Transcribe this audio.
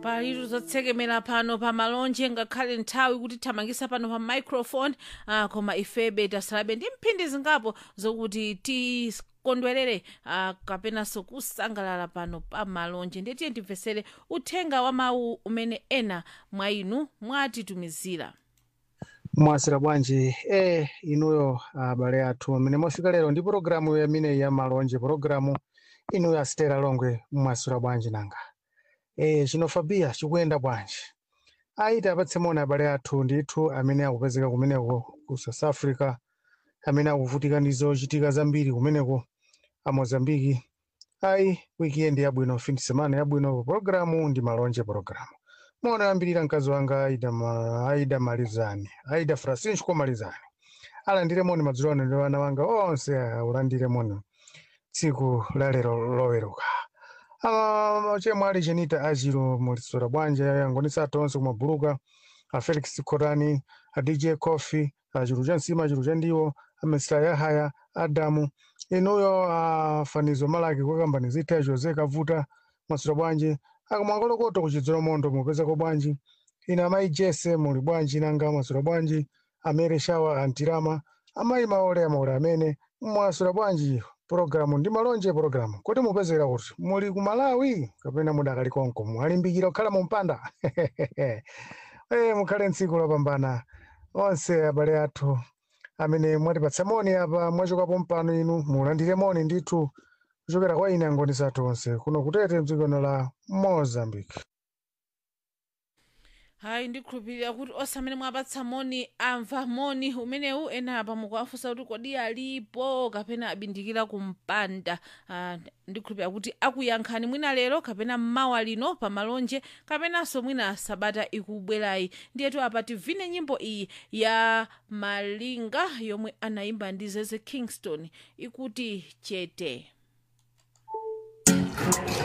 palitu zotsekemera pano pa malonje ngakhale nthawi kuti thamangisa pano pa microphone ah, koma ifebe tasalabe ndi mphindi zingapo zokuti tikondwerere ah, kapenanso kusangalala pano pa malonje ndiye tiye timvesere uthenga wa mawu umene ena mwa inu mwatitumizira mwasira bwanji eh inuyo abale athu amene mwafika lero ndi pologalamu yamene ya malonje pologalamu inuyo asitera longwe mwasira bwanji nanga eh chino fabia chikuyenda bwanji aiti apatse mona abale athu ndithu amene akupezeka kumeneko ku south africa amene akuvutika ndi zochitika zambiri kumeneko a mozambiki ayi weekend yabwino fin semana yabwino pologalamu ndi malonje pologalamu mona yambirira mkazi wanga aida, ma, aida malizani aida francisco malizani alandire moni madzulo ano ndi wana wanga onse aulandire moni tsiku la lero loweruka Ah, chemwe ali chenita achiro mulisora bwanja yangonisa athu onse kumabuluka a felix korani a dj coffee a chiro cha nsima chiro cha ndiwo a mr yahaya adamu inuyo a fanizo malaki kwa kambani zita jose kavuta mwasora bwanji akamwangolokoto kuchidzolo mondo mupezako bwanji ina amayi jese muli bwanji nanga mwasora bwanji amere shawa antirama amayi maole amaole amene mwasora bwanji pologalamu ndi malonje pologalamu kuti mupezera kuti muli ku malawi kapena mudakali konko mwalimbikira kukhala mu mpanda eh mukhale ntsiku lopambana onse abale athu amene mwatipatsa moni apa mwachokapo mpano inu mulandire moni ndithu kuchokera kwa ine angonisa athu onse kuno kutete mdzikono la mozambique hayi ndikhulupirira kuti onse amene mwapatsa moni amva moni umenewu ena apa mukuwafunsa kuti kodi alipo kapena abindikira kumpanda ah, ndikhulupirira kuti akuyankhani mwina lero kapena mmawa lino pa malonje kapenanso mwina sabata ikubwerayi ndiyetu apa tivine nyimbo iyi ya malinga yomwe anayimba ndi zeze kingston ikuti chete